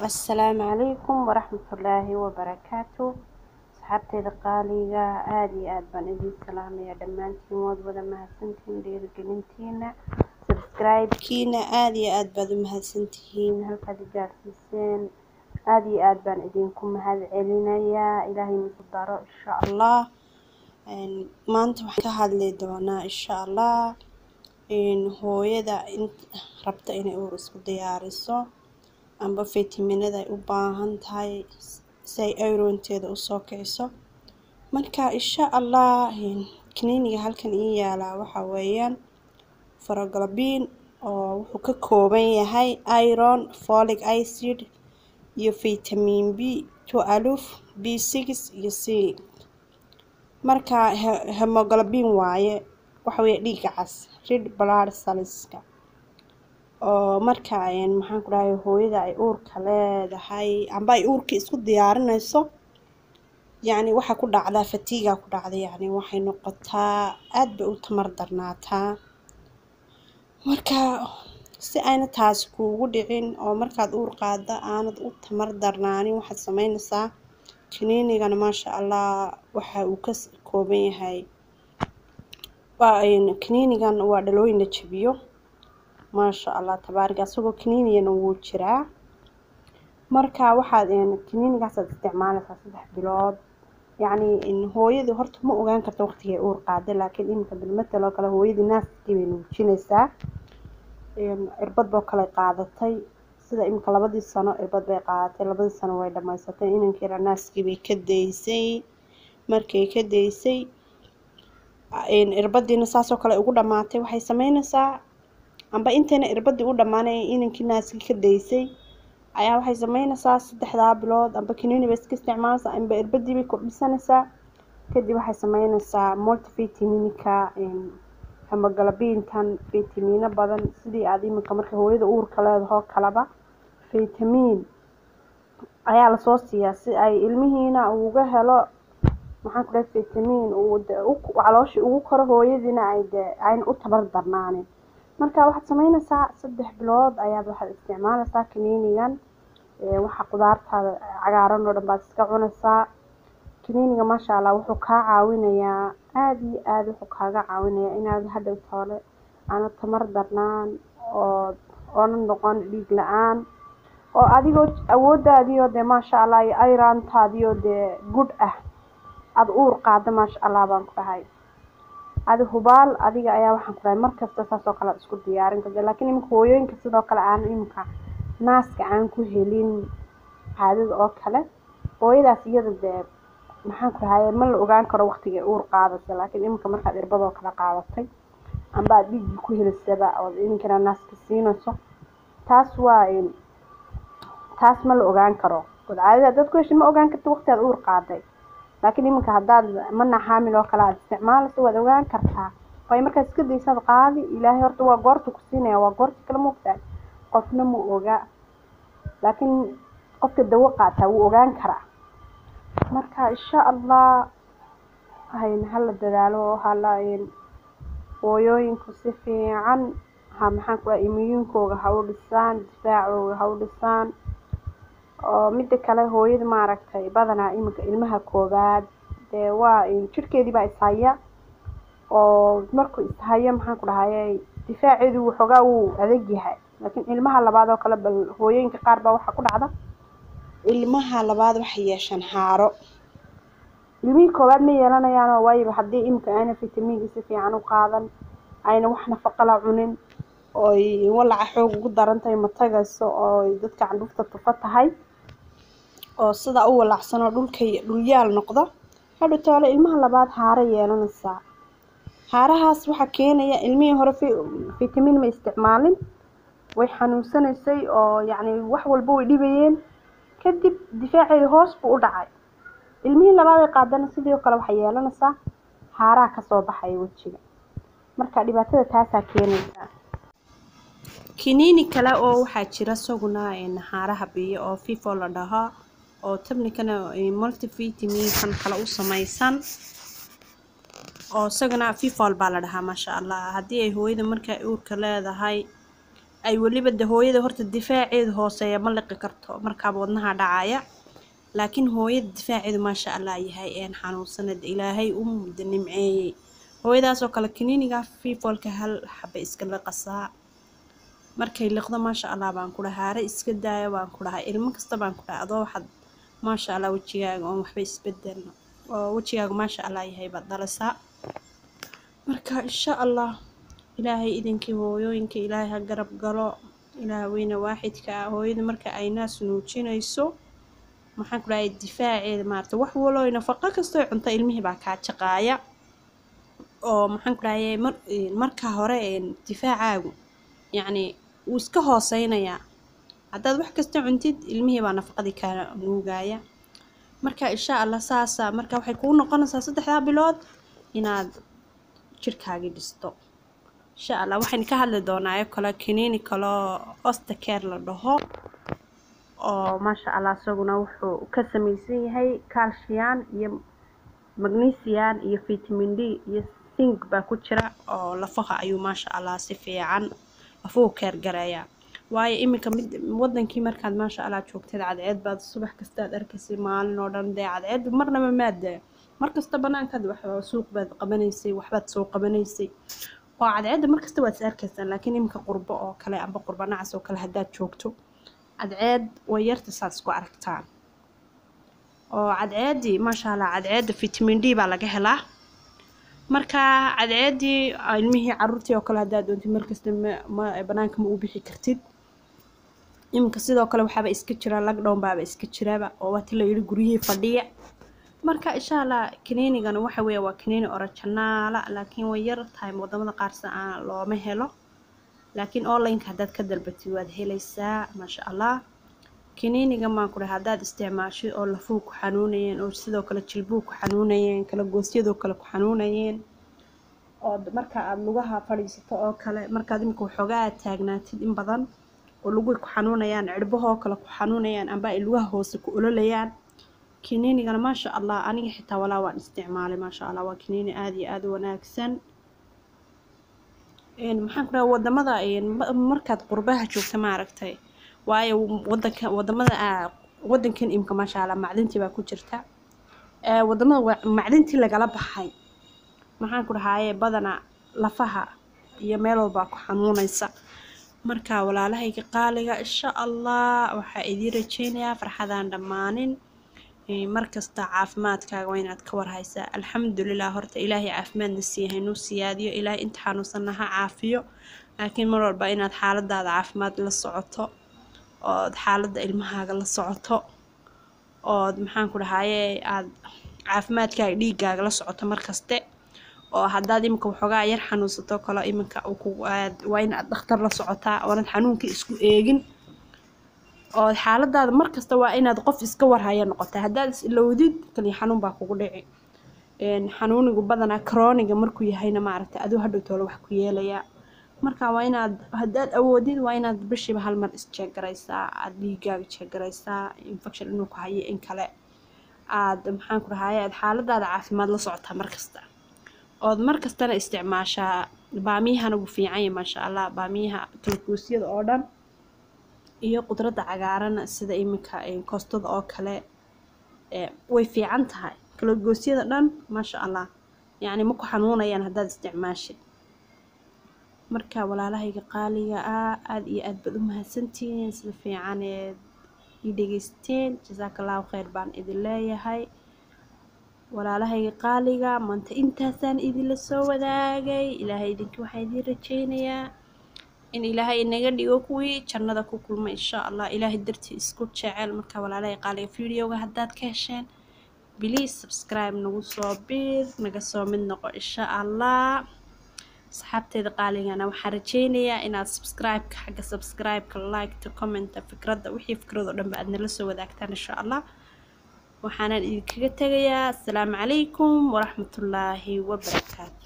assalaamu calaykum waraxmatullaahi wabarakaatu asxaabteyda qaaliga aada iyo aada baan idiin salaamaya dhammaantiin waad wada mahadsantihiin dhiirigelintiina subscribe-kiina aada iyo aada baad u mahadsantihiin halkaad i gaarsiiseen aada iyo aada baan idinku mahad celinayaa ilaahay nagu daro insha allah maanta waxaan ka hadli doonaa insha allah hooyada rabta inay uur isku diyaariso amba fitaminada ay u baahan tahay si ay ayroonteeda usoo kiciso marka insha allah kaniiniga halkan ii yaalaa waxaa weeyaan foroglabin oo wuxuu ka kooban yahay iron folic acid iyo vitamin b two aluf b six iyo c marka hemoglobin waaye waxa weeye dhiiga cas red blood cellska oo marka maxaan ku dhahay hooyada ay uurka leedahay amba ay uurka isku diyaarinayso yacni waxaa ku dhacdaa fatiga ku dhacda yacni waxay noqotaa aada bay u tamar darnaataa marka si ayna taasi kuugu dhicin oo markaad uur qaada aanad u tamar darnaanin waxaad sameynaysaa kaniinigana maasha allah waxa uu ka kooban yahay kaniinigan waa dhalooyin la jabiyo maasha allah tabaariga isagoo kaniiniyana wuu jiraa marka waxaad kaniinigaasaad isticmaalaysaa saddex bilood yacni hooyadii horta ma ogaan karta waqtigay uur qaada laakiin iminka bilmatal oo kale hooyadii naaskii bay nuujinaysaa irbad boo kale qaadatay sida iminka labadii sano irbad bay qaadatay labadii sano way dhamaysatay inankiina naaskii bay ka daysay markay ka daysay irbadiina saasoo kale ugu dhamaatay waxay sameynaysaa amba intayna irbadii u dhammaanay inankii naaskii ka daysay ayaa waxay sameynaysaa saddexdaa bilood amba kaniini bay iska isticmaalaysaa amba irbadii bay kordhisanaysaa kadib waxay sameynaysaa multivitaminika hemoglobintan fitamiino badan sidii aada iminka marka hooyada uurka leedahoo kaleba fitamiin ayaa lasoo siiyaa si ay ilmihiina uga helo maxaan ku dhahay fitamiin uu de calooshii ugu koro hooyadiina ay de ayna u tabar darnaanin marka waxaad sameynaysaa saddex bilood ayaad waxaad isticmaalaysaa kaniinigan waxa qudaartaada cagaaran oo dhan baad iska cunaysaa kaniiniga maasha allah wuxuu kaa caawinayaa aada iyo aada wuxuu kaaga caawinayaa inaad hadhow toole aana tamar darnaan oo oona noqon dhiig la-aan oo adigoo awoodaadiyo dee maasha allah iyo ayraantaadiyo dee gudh ah aada uur qaada maasha allah baan ku dhahay adi hubaal adiga ayaa waxaan ku dhahay markasta saas oo kale ad isku diyaarin karta laakiin iminka hooyooyinka sidoo kale aan iminka naaska aan ku helin caadada oo kale hooyadaas iyada dee maxaan ku dhahay ma la ogaan karo waqtigay uur qaadaysa laakiin iminka markaad irbadoo kale qaadatay amba aad dhiiggii ku helisaba ood idinkana naaska siinayso taas waa taas ma la ogaan karo ood caadada dad ku heshay ma ogaan karta waqti aad uur qaaday laakiin iminka haddaad mana xaamil oo kale aada isticmaalayso waad ogaan kartaa waayo markaad iska daysaad qaadi ilaahay horta waa goorta ku siinaya waa goorta kale maogtahay qofna ma oga laakiin qofka dawo qaataa wuu ogaan karaa marka insha allah hala dadaalo oo hala hooyooyinku si fiican ha maxaan ku dhahay imiyuunkooga ha u dhisaan difaacooga ha u dhisaan oo midda kale hooyada maaragtay badanaa iminka ilmaha koobaad dee waa jirhkeedii baa ishaya oo markuu ishayo maxaan ku dhahayay difaaceedu waxoogaa wuu adag yahay laakiin ilmaha labaad oo kale bal hooyooyinka qaar baa waxaa ku dhacda ilmaha labaad waxay yeeshaan haaro ilmihii koowaad ma yeelanayaanoo waayo haddii iminka ayna fitamiinka si fiican u qaadan ayna wax nafaqala cunin ooy walaca xoog ugu daran tahay ma tagayso ooy dadka candhuufta tufa tahay oo sidaa u walacsan oo dhulkay dhulyaal noqdo hadhow toole ilmaha labaad haaro yeelanaysaa haarahaas waxaa keenaya ilmihii hore fitamiin ma isticmaalin way xanuunsanaysay oo yacni wax walba way dhibayeen kadib difaaceeda hoos buu u dhacay ilmihii labaad ay qaadana sidoo kale waxay yeelanaysaa haaraha kasoo baxaya wejiga marka dhibaatada taasaa keenaysaa kiniini kale oo waxaa jira isaguna haaraha biyo oo fifo la dhaho oo tabnikana multivitaminkan kale u samaysan oo isagana fifol baa la dhahaa maasha allah haddii ay hooyada markaa uurka leedahay ay weliba de hooyada horta difaaceedu hooseeya ma liqi karto markaaba wadnaha dhacaya laakiin hooyada difaaceedu maasha allah yahay een xanuunsanad ilaahay u mudda nimceeyey hooyadaasoo kale kiniiniga fiifoolka hal xaba iska liqasaa markay liqdo maasha allah baan ku dhahay haare iska daaya baan ku dhahay ilmo kasta baan ku dhahay adoo waxaad maasha allah wejigaaga oon waxba isbedel oo wejigaaga maasha allah yahay baad dhalisaa marka insha allah ilaahay idinkii hooyooyinka ilaahay ha garab galo ilaah weyne waaxidka ah hooyada marka ay naas nuujinayso maxaan ku dhahay difaaceeda maarata wax waloo nafaqo kastoo cunto ilmihii baa kaa jaqaaya oo maxaan ku dhahay mar marka hore difaacaagu yacni wuu iska hooseynayaa haddaad wax kasta cuntid ilmihii baa nafaqadii kaa nuugaya marka insha allah saasa marka waxay kuu noqonaysaa saddexdaa bilood inaad jirkaagii dhisto insha allah waxaynu ka hadli doonaa oo kale kiniini kaloo ostacare la dhaho oo maasha allah isaguna wuxuu ka samaysan yahay calcian iyo magnesian iyo vitamin d iyo zinc baa ku jira oo lafaha ayuu maasha allah si fiican lafuhu keergareeya waayo iminka mid wadankii markaad maasha allah joogteed cadceed baad subax kastaad arkaysay maalin oo dhan dee cadceed marnaba maada markasta banaankaad wax suuq baad qabanaysay waxbaad soo qabanaysay oo cadceedda markasta waad is arkaysaan laakiin iminka qurbo oo kale amba qurbo nacas oo kale haddaad joogto cadceed way yarta saad isku aragtaan oo cadceeddii maasha allah cadceedda vitamin d baa laga helaa marka cadceeddii ilmihii caruurtii oo kale haddaad doontid markasta ma banaanka ma u bixi kartid iminka sidoo kale waxaaba iska jira lagdhown baaba iska jiraba oo waati la yidhi guryihii fadhiya marka insha allah kaniinigana waxa weeye waa kaniini orojanaala laakiin way yar tahay wadamada qaarsa aan looma helo laakiin onlineka haddaad ka dalbatid waad helaysaa maasha allah kaniiniga maan ku dhahay haddaad isticmaashid oo lafuu ku xanuunayeen oo sidoo kale jilbuu ku xanuunayeen kala goosyadoo kale ku xanuunayeen oo marka aada lugaha fadhiisato oo kale markaad imika waxoogaa aad taagnaatid in badan oo luguhi ku xanuunayaan cirbahoo kale ku xanuunayaan amba ay lugaha hoose ku ololayaan kaniinigana maasha allah aniga xitaa walaa waan isticmaalay maasha allah waa kaniini aada iyo aada u wanaagsan maxaan ku dhaha wadamada markaad qurbaha joogta maaragtay waayo wadanka wadamada wadankan imka maasha allah macdintii baa ku jirta wadamada macdintii lagala baxay maxaan ku dhahaaye badana lafaha iyo meel walbaa ku xanuunaysa marka walaalahayga qaaliga insha allah waxaa idiin rajeynayaa farxadaan dhammaanin markasta caafimaadkaaga waa inaad ka warhaysaa alxamdulilah horta ilaahay caafimaadna siiyahay nuu siyaadiyo ilaahay inta xanuunsanna ha caafiyo laakiin mar walba inaad xaaladaada caafimaad la socoto ood xaaladda ilmahaaga la socoto ood maxaan ku dhahaye aad caafimaadkaaga dhiigaaga la socoto markaste oo haddaad iminka waxoogaa yar xanuunsato kalo iminka waa inaad dhakhtar la socotaa oonad xanuunka isku eegin oo xaaladaada markasta waa inaad qof iska warhaya noqota haddaad is ilowdid kaliya xanuun baa kugu dhici xanuunigu badanaa croniga markuu yahayna maaragtay aduu hadhow toole wax ku yeelayaa marka waa inaad haddaad awoodid waa inaad bishiiba hal mar isjeegaraysaa aad dhiigaaga jeegaraysaa infection inuu ku hayo in kale aad maxaan ku dhahaye aad xaaladaada caafimaad la socotaa markasta ood markastana isticmaashaa baamiyahana wuu fiican yahay maasha allah baamiyaha kalguusyada oo dhan iyo qudradda cagaaran sida iminka koostada oo kale way fiican tahay kalagoosyada dhan maasha allah yacni ma ku xanuunayaan haddaad isticmaashid marka walaalahayga qaaliga ah aada iyo aad baad u mahadsantihiin sida fiicaneed ii dhegeysteen jasaaka allahu kheyr baan idin leeyahay walaalahayga qaaliga maanta intaasaan idinla soo wadaagay ilaahay idinki waxaa idiin rajeynayaa in ilaahay inaga dhigo kuwii jannada ku kulma insha allah ilaahay dartii isku jecel marka walaalahay qaaliga videoga haddaad ka hesheen biliis subscribe nagu soo biir naga soo mid noqo insha allah asxaabteeda qaaligana waxaan rajeynayaa inaad subscribe-ka xagga subscribe-ka like-ta commenta fikradda wixii fikrad oo dhanba aad nala soo wadaagtaan insha allah waxaanan idinkaga tegayaa asalaamu calaykum waraxmatullaahi wabarakaatu